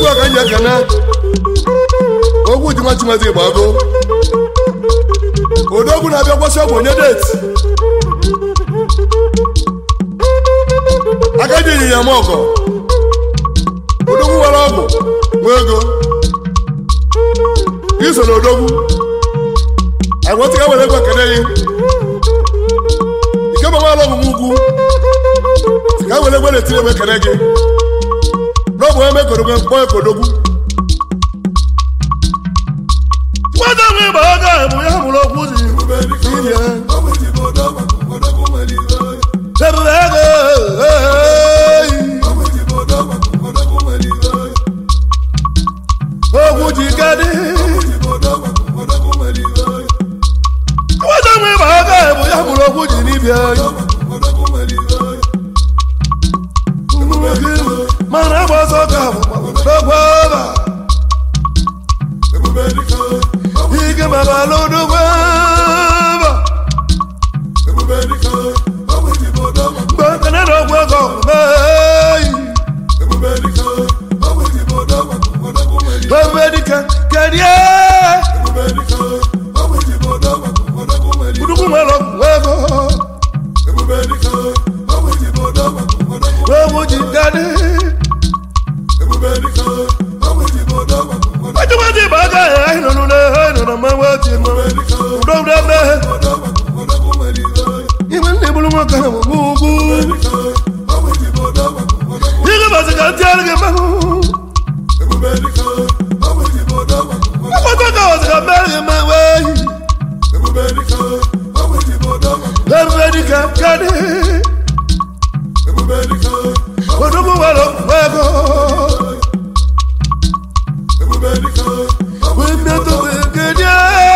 egwu a ka anyị ekene ogwu ji nwa chimezi gbago odogwu na-abịa kwasị ọgwụ onye deti aka ji ịnyịnya m ọgọ odogwu nwere ọgwụ nwa ego iso na odogwu agwọtịga were ego ekene gị ike ma nwaala ọgwụ ugwu ka were egbe na-etiri egbe ekene gị n'ọbụ eme kodogwu mkpọ ekodogwu nwata nwe ịgba aka bụ ya mụrụ okwu ji inye ebube ego okwu ji kadị nwata nwe ịgba aka bụ ya mụrụ okwu ji n'ibia mana agba ọsọ ka bụ ọba ike maka alụdugbo mgbe nkene na ọgwụ ego meyi ebube dike kedie udugwu nwere ọgwụ ego ewu ji gadị ọjọ́wọ́dì bàgà ẹ̀ àìnànú lẹ̀ àìnànú máa wá ti mọ̀ ọ̀dọ́wọ́dà mẹ́. ìwé ní ìbúlú wọn kàn wọ́n gbogbo. yíyá bàtí kà ń tí àrùn kìí mọ́. ọkọ̀ kà wọ́n sì kà mẹ́rin máa wá yìí. ẹ̀rù ẹ̀dí kà kàdé. ọ̀dọ́gbọ̀n wà lọ wẹ́gọ̀. Wíńdò gbẹ̀gẹ̀dẹ̀.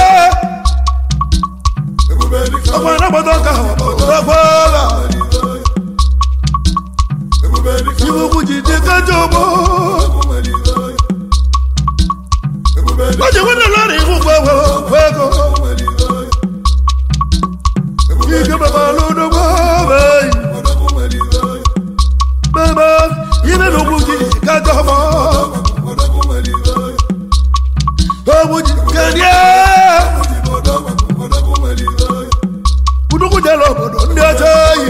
Ọmọ anábọ̀tọ̀ ká ọ̀pọ̀lọpọ̀ gbọ́dọ̀. Ìwòkú jìdí kájọ bọ̀. Lọ́jọ́ wọ́n náà lọ́rìn fún gbọ́wọ́ gbẹ́kọ̀. Ike bàbá lódò gbọ́ bẹ́ẹ̀. Bàbá ilé lókù jìdí kájọ bọ̀. Ogun jìdí Kuduku jẹ lọ bọ̀dọ̀ ní ọjọ́ yìí.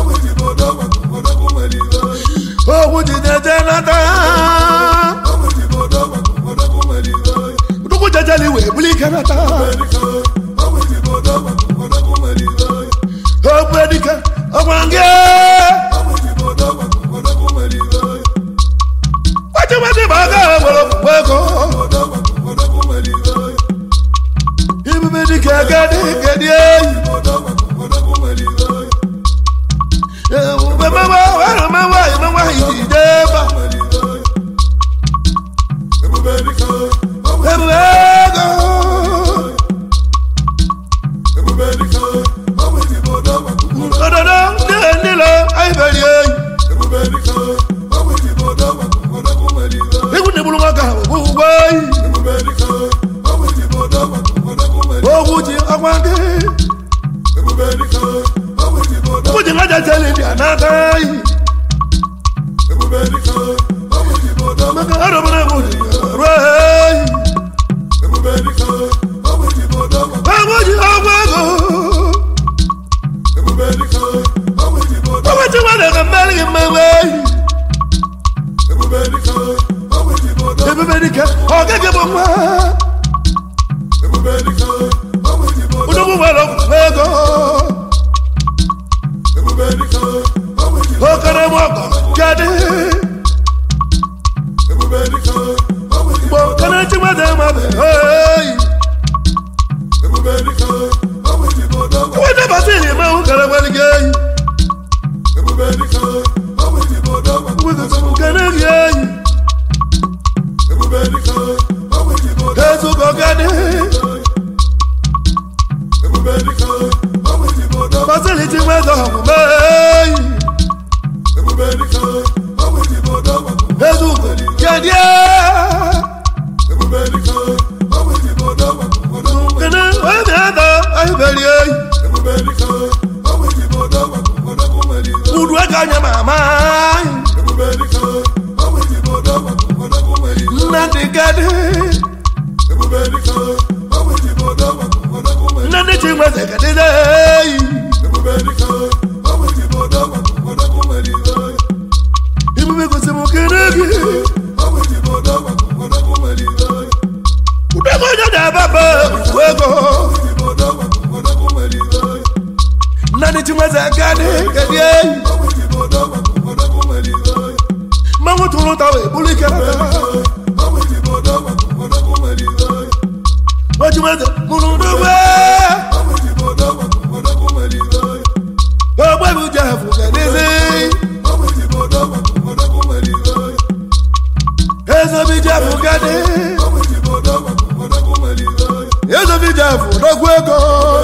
Ogun jìdí jẹ náta. Kuduku jẹjẹ ni wèé bílí kẹ́nàta. Ogun ẹdíkẹ́ ọgbọ̀n ngẹ́. Wájúwájú bàgà wọ̀lọ̀ wẹ́kọ̀. Ibi mi di kẹ̀kẹ́ ní kẹ̀dí ẹ̀yìn. Bẹ́ẹ̀ wá wẹ́rọ máa wá ìmọ̀ wá ìdíje bá. Ẹ̀bùn ẹ̀gọ́. Òdòdó ní nílò àìbẹ̀rẹ̀ ẹ̀yìn. Ikú ni bulu wọn kà gbogbo ẹ̀yìn. Ogun ti ọgbọ́ndé. Ogun ti kájà tẹ́lẹ̀ ní ànáta yìí. Mẹ́ka ọ̀dọ̀mọ́dé kò ní ọ̀rọ̀ ẹ̀yìn. Ogun ti ọgbọ́ngò. Ogun ti wọ́n lè kàn mẹ́rin mẹ́wẹ́ yìí. Ebube dike ọ̀gẹ́gẹ́ bọ̀ wá. Odogwu nwere ego. Okere m ọgọ kedị. Mgbe okere chiwede mmadụ eyi. Wede basili ma wu kere nwere gị eyi. Wede sọ kere gị eyi. Ezugo kedị. Basili chiwede ọgwụ eyi. Ezugo kedị. Kene wede ada ayibeli eyi. Udu aka anya mama. dị gadị nne ndị chi nweze gadịde eyi ebube gosi m kene gị ụdego onye na-ababa ifu ego nne ndị chi nweze gadị gadị eyi mmanwụ tụrụ ụta wee bụrụ ike oji nweze mụrụ n'ugbe ogbe bụ jefu gadịzi ezobi jefu gadị ezobi jefu n'ogwu ego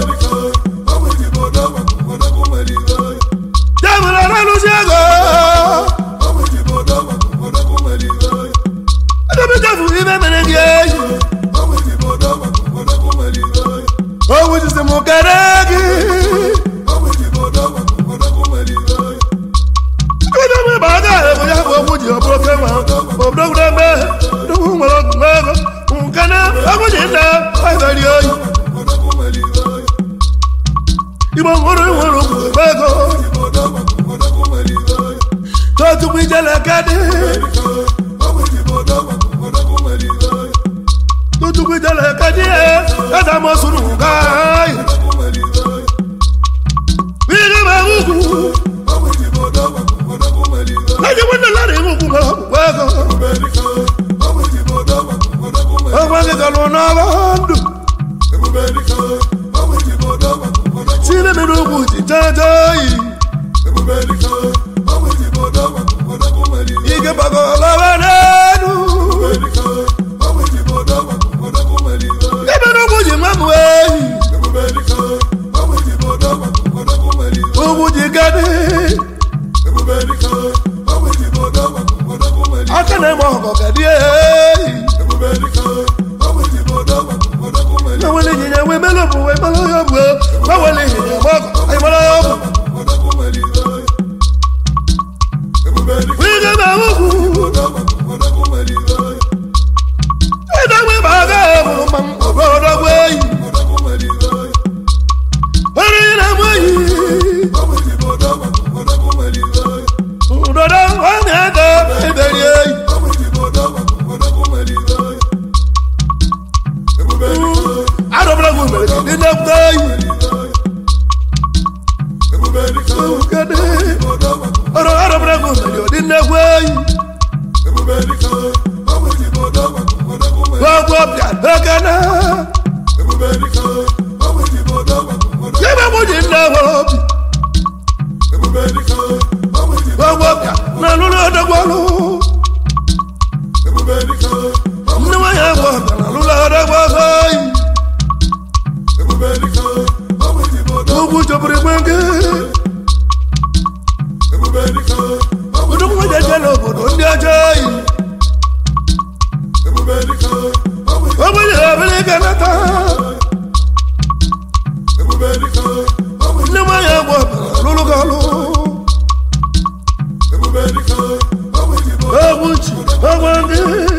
jefuru aralụsi ego ezobi jefu ibe mere gị eyi owu jisi m kere gị onye nwe ma aga ebe ya bụ okwu ji ọ bụrụ oke nwa obodo gwuru eme nnukwu nwere ọgwụ ego nke na ọgwụ ji nna ahịbari oyi igbo nwere nwere ugwu ego totukwu ijele kadị totukwu ijele kadị eze mosuru nga ayi ihe ma ugwu lẹ́yìn wọn nílá rẹ̀ ń kú mọ́ wẹ́gọ̀. ọmọ kíkọ ló ná bá ń dùn. sílẹ̀ mi ló kù ti jẹ́jẹ́ yìí. ike bàgọ́ lọ́wọ́ lẹ́nu. kébé ló kù jì mọ́mú èyí. owó jì gádé. aka na-eme ọgọ gadị eyi. Mawele nyanya we melo bu we melo yo bu. Mawele nyanya mo ay melo yo bu. We ga ba wo bu. E da we ba ga bu mam obo do we. Ori na mo yi. Udodo wa na ga e beri eyi. Arọbara gwu mere ka ndị na-ekwu eyi. Kede. Ọrọ arọbara gwu mere ka ndị na-ekwu eyi. Gbogbo bịa n'ekene. Yebe mụ ji nne ha obi. Gbogbo bịa na lụrụ odogwalụ. Nne nwa ya bụ ọbịa na lụrụ odogwalụ eyi. Ugwu chọburu igbe nke. Odogwu nwa jeje n'obodo ndị ọjọọ eyi. Ogbenye ebere ike nata. Nne nwa ya bụ ọbịa na lụrụ gị ọlụ. Ogwu chi, ogwu ndị.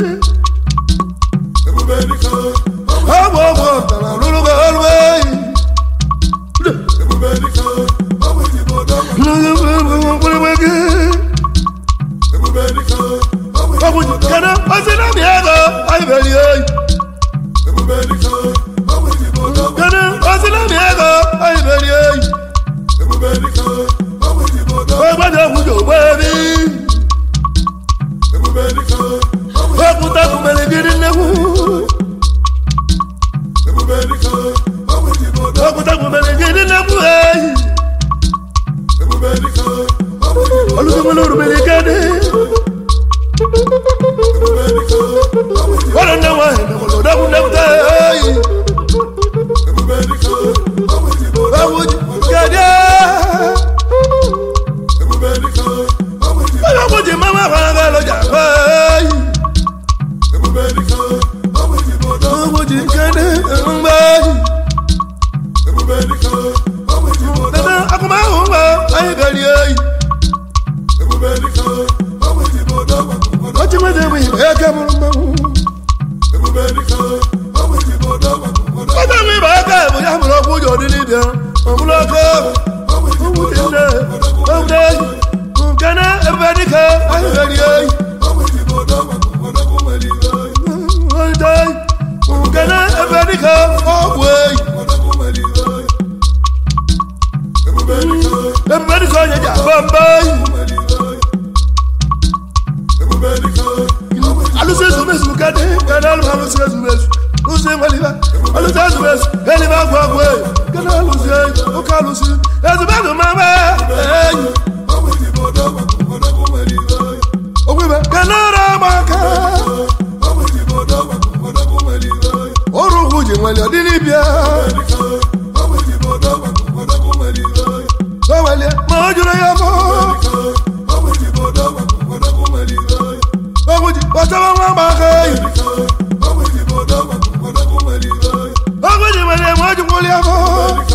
Ogwu ogwu ọbịa na lụrụ gị ọlụ eyi. Kana ọsịna mi ego anyị beri oyi. Kana ọsịna mi ego anyị beri oyi. Ọgbàdì ọ̀gbùjọ ògbó ebi. Òkúta kùmẹ̀lẹ̀ gidi nnekwu. Òkúta kùmẹ̀lẹ̀ gidi nnekwu eyi. Olùsọ̀gbọ̀n lórúbẹ̀lẹ̀ gẹ́dẹ́. Wọ́n lọ náwó ẹ̀mẹ̀kọ̀ lọ́dọ́kùn lẹ́kùtà eyi. Òkúta gẹ́dẹ́. Báyọ̀ kò jẹ́ máma fara bẹ́ẹ̀ lọ́jà báyìí. Owó jì kéde ń báyìí. Dada akọ̀mọ̀ ahùn bá ayé gàrí ayé. Wọ́n ti mẹ́tẹ̀ mú ìbáyá kẹ́mú mbẹ́wò. bambayi alụsị ezumezu kadị kada alụ alụsị ezumezu lụsị nweliba alụsị ezumezu eliba agwụ agwụ eyi kada alụsị eyi ụka alụsị ezumezu mama eyi ogwebe kada ọrụ agba aka ọrụ ugwu ji nweli ọdịnibịa gbanwelie ma ọ jụrụ ya bụ ogwu ji kpọchaba nwa agba aka eyi ogwu ji nweli ma ọ jụkwụrụ ya bụ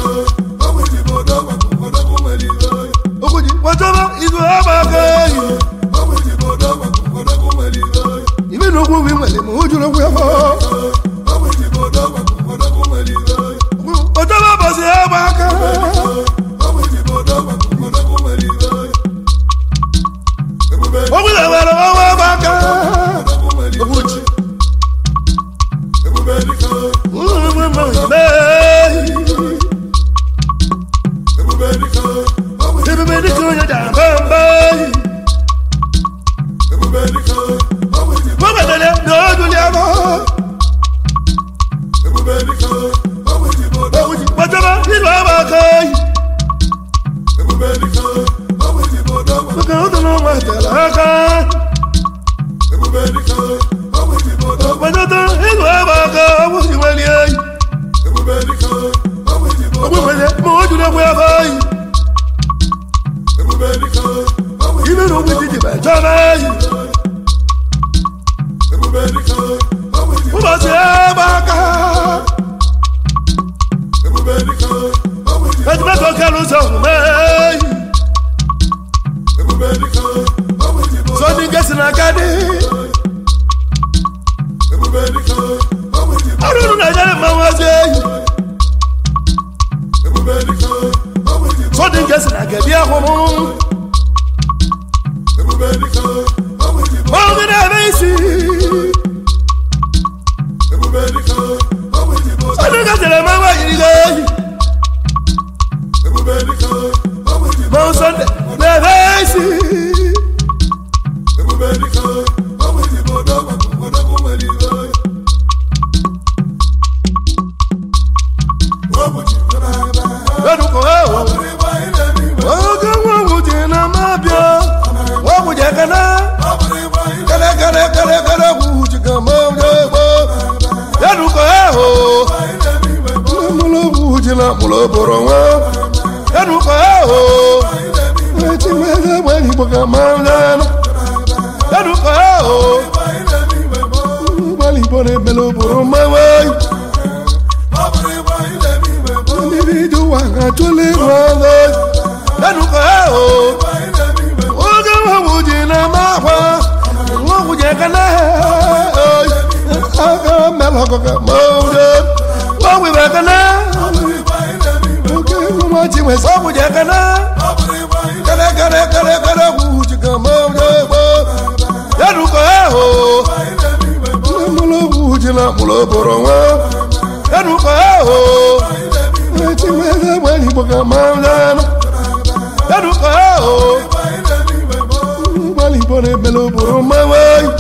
ogwu ji kpọchaba izu agba aka eyi ibi na ogwu wi nweli ma ọ jụrụ okwu ya bụ kpọchaba bọsị agba aka ogwu na nwere ọnwa agba aka ogwu ji ebube dịka onye ji aba mba gọvanọ na oduli abụ ogwu ji kpọchaba izu agba aka eyi maka ụtọ na ọnwa tere aka kpọchata izu agba aka ogwu ji nwere eyi ogwu nwere ma o juru egwu ebe eyi ibe na ogwu ji ji bechara eyi ụbọchị ebe aka ejimeta oke n'ụzọ omume eyi sọdị nke si n'aka dị ọrụ unu na-enyere mmanwụ ozi eyi sọdị nke si na gebi ahụmụ mmanwụ gị na-eme isi sọdị nke si na mmanwụ ayiri gị eyi mmanwụ sọdị na-eme isi Enuko ewo oge nwa nwuji na mabịa ọgwụ ji ekene kele kele kele kele gwuji ka ma onye egbo Enuko ewo mụlụ gwuji na mụlụ bụrụ nwa Enuko ewo echimeze gbe igbo ka ma onye enu Enuko ewo ụgbọala igbo na-emele bụrụ mmanwụ eyi mmiri dị ụwa ga-atụle ịrụ ọrụ Enuko ewo oge nwagwu ji na-ama akwa nwagwu ji ekene aka mela ọkụkọ ma ụdị nwagwu bụ ekene oke nwa ji nwesa ọgwụ ji ekene kere kere kere kere gwụ ji ka ma ụdị egbo Enuko ewo mụlụ ogwu ji na mụlụ bụrụ nwa Enuko ewo echimeze gbe igbo ka ma ụdị Enuko ewo ụgbọala igbo na-emele bụrụ mmanwụ eyi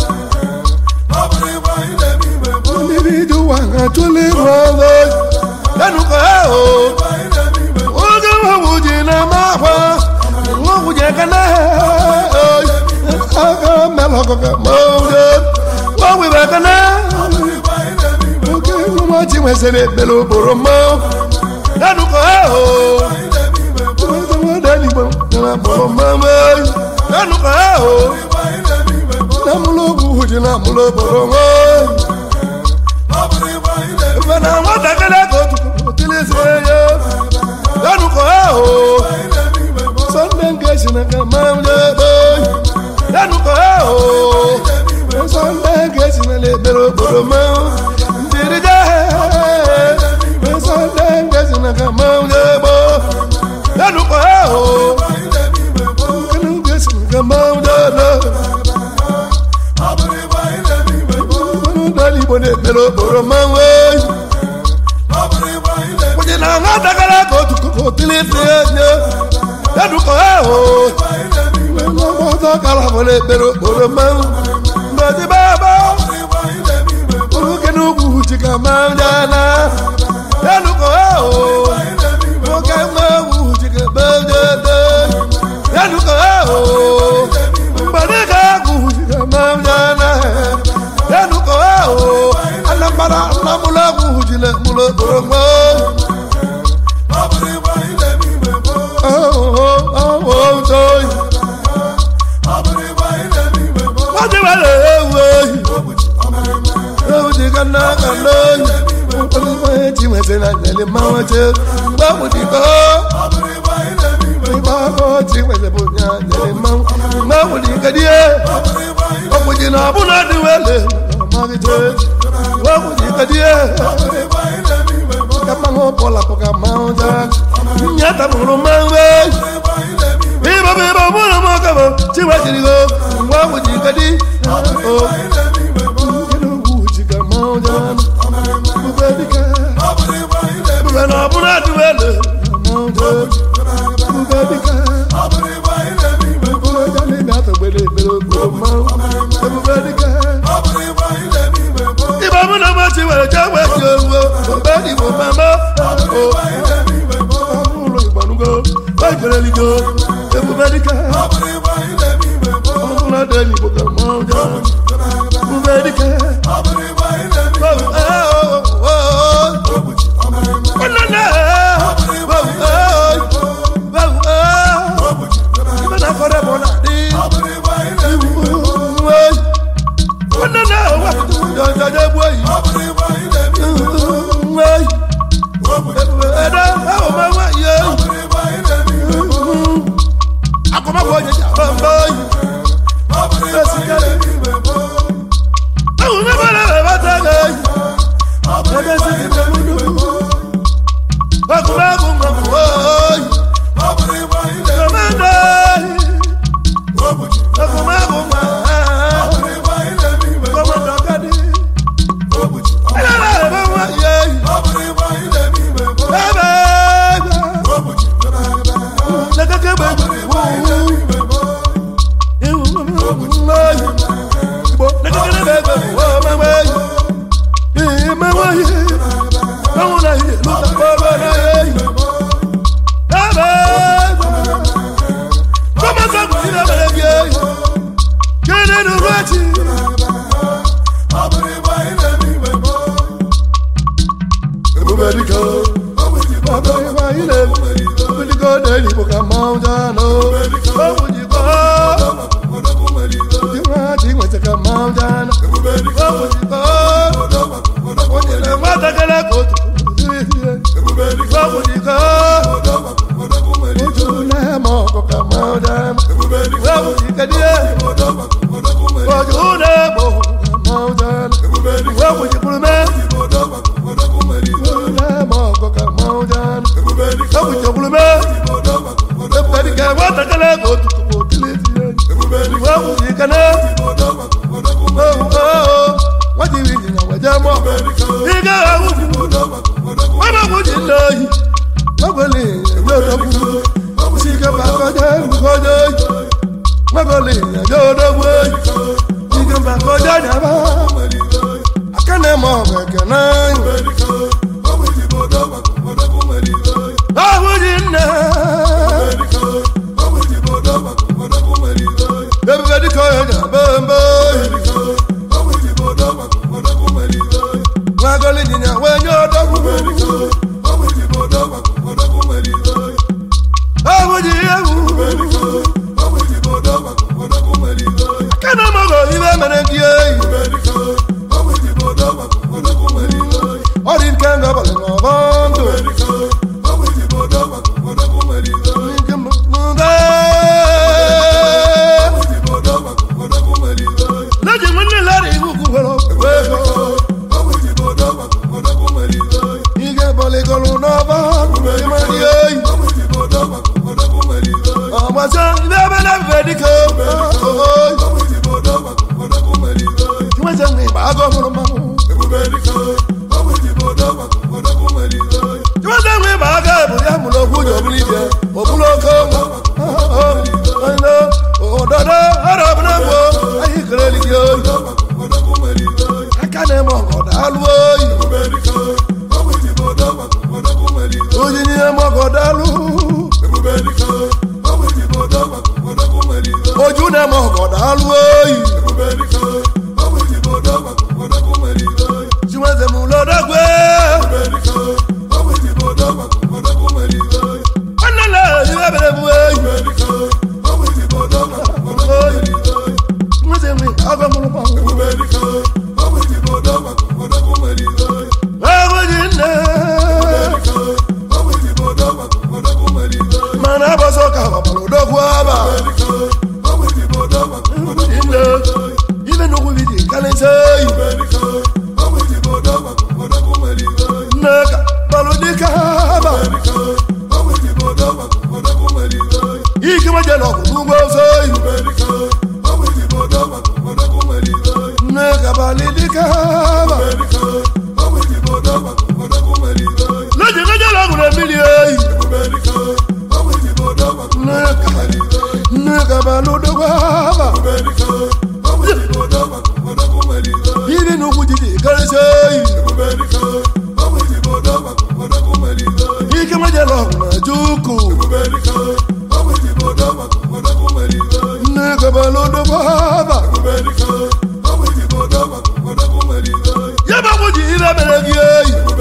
mmiri dị ụwa ga-atụle ịrụ ọrụ Enuko ewo oge nwagwu ji na-ama akwa nwagwu ji ekene aka mela ọkụkọ ma ụdị nwagwu bụ ekene oke nwa ji nwesịrị ekpere bụrụ mmanwụ Enuko ewo nwadị igbo na bụrụ mmanwụ eyi Enuko ewo na mụlụ ogwu ji na mụlụ bụrụ nwa ebe na nwatakịrị ka otu otilisi ya Enuko ewo sọnde nke si na ka ma ndị ebe Enuko ewo sọnde nke si na lekpere obodo ma ndịrị je sọnde nke si na ka ma ndị ebe Enuko ewo nkene nke si na ka ma ndị ebe ụgbọala igbo na-ekpere okporo mmanwụ eyi kwụnye na nwatakịrị ka otu otilisi enye Enuko ewo ụzọ kara bụrụ ekpere okporo mmanwụ ngozi baba oke n'ugwu chika manjana yanuko eo oke mmanwụ chika bejede yanuko eo mgbadịga agwụ chika manjana yanuko eo anambara nnamụlụ agwụ jile mụlụ okporo mmanwụ wọ́n ti wá lè ewu eyi ewu ti ka ná ka lóyún olùkọ́ yẹn ti wẹ̀sẹ̀ náà tẹ̀lé máa wọ́n ṣe gbọ́mù ti kọ́ ìgbà kọ́ ti wẹ̀sẹ̀ bò ní àtẹ̀lé máa wọ́n gbọ́mù ti kẹ́ díẹ̀ ọkùnrin jìnnà àbúrò ti wẹ̀lẹ̀ ọmọ mi ṣe gbọ́mù ti kẹ́ díẹ̀ kama ŋo bɔla ko ka maaw ja nyata mulu maaw bɛ biba biba mulu mo kama tiwa jiri ko wa wuji ka di o kinu wuji ka maaw ja bube di ka bube na buna di wele maaw ja bube di ka bube ja ni na to gbele gbele ko maaw bube di ka ìbá múná má ti wẹ̀rẹ̀ jáwé ti owó bẹ́ẹ̀ ni mo máa mọ́ o. ọmúlò ìgbàlúgbò bẹ́ẹ̀ jẹ́rẹ́ ligo ewu mẹ́ríkà ọmúlò dé ní ibùkún mọ́ ọjọ́ ewu mẹ́ríkà. Ibana kore bona di. Wọ́n náà wà jọjọjọ bú èyí. Ẹ̀dá àwọn ọmọ wa yẹ. Akọ̀mọ̀kọ̀ jẹjẹ àbámbá yìí. Ẹ̀sìn kẹ́lẹ́. Àwọn ọmọ bọ̀lá rẹ̀ bá tẹ̀lé yìí. Ẹgbẹ́ sì ti bẹ̀ mú dùn. Ọkùnrin ẹ̀kún mọ̀ kú wọ́ọ̀yì. Kọ̀mọ̀dé yìí. Ọkùnrin ẹ̀kún mọ̀ kọ́mọ̀dé ọ̀gádé. Ẹ̀dá rẹ̀ bá wà yẹ yìí. Everybody go. ojú na ma ọgọ daalụ oyi chinweze m lodogwe nwanne na iwe bere m oyi chinweze nwe agwa mụrụ gbanwe agwa ji nne mana abọsọ ka gbapara odogwu aba nne ibe nnukwu bi dị kalịsa oyi nne ka balụ dịka aba ike majela ọgwụ n'ugbo ofe oyi nne ka balị dịka aba leji majela ọgwụ na mmiri oyi nne ka nne ka balụ dịkwa aba ibe nnukwu ji dị kalịsa oyi ike majela ọgwụ na juku nne ka balụ dịkwa aba ya bụ ji ire mere gị oyi